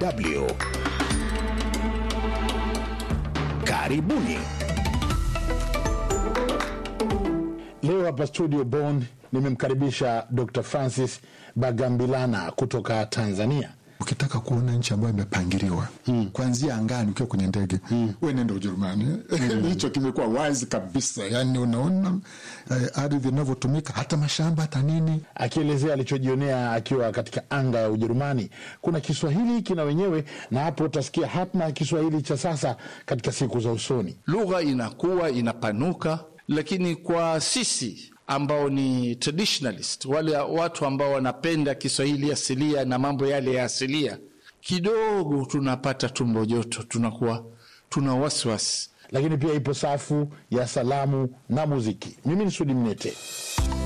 DW. Karibuni. Leo hapa studio Bonn nimemkaribisha Dr. Francis Bagambilana kutoka Tanzania. Ukitaka kuona nchi ambayo imepangiliwa mm. kuanzia angani ukiwa kwenye ndege mm. we nenda Ujerumani hicho mm. kimekuwa wazi kabisa, yani unaona eh, ardhi inavyotumika hata mashamba hata nini. Akielezea alichojionea akiwa katika anga ya Ujerumani. Kuna Kiswahili kina wenyewe, na hapo utasikia hatma ya Kiswahili cha sasa katika siku za usoni. Lugha inakuwa inapanuka, lakini kwa sisi ambao ni traditionalist, wale watu ambao wanapenda Kiswahili asilia na mambo yale ya asilia, kidogo tunapata tumbo joto, tunakuwa tuna wasiwasi. Lakini pia ipo safu ya salamu na muziki. Mimi ni Sudi Mnete.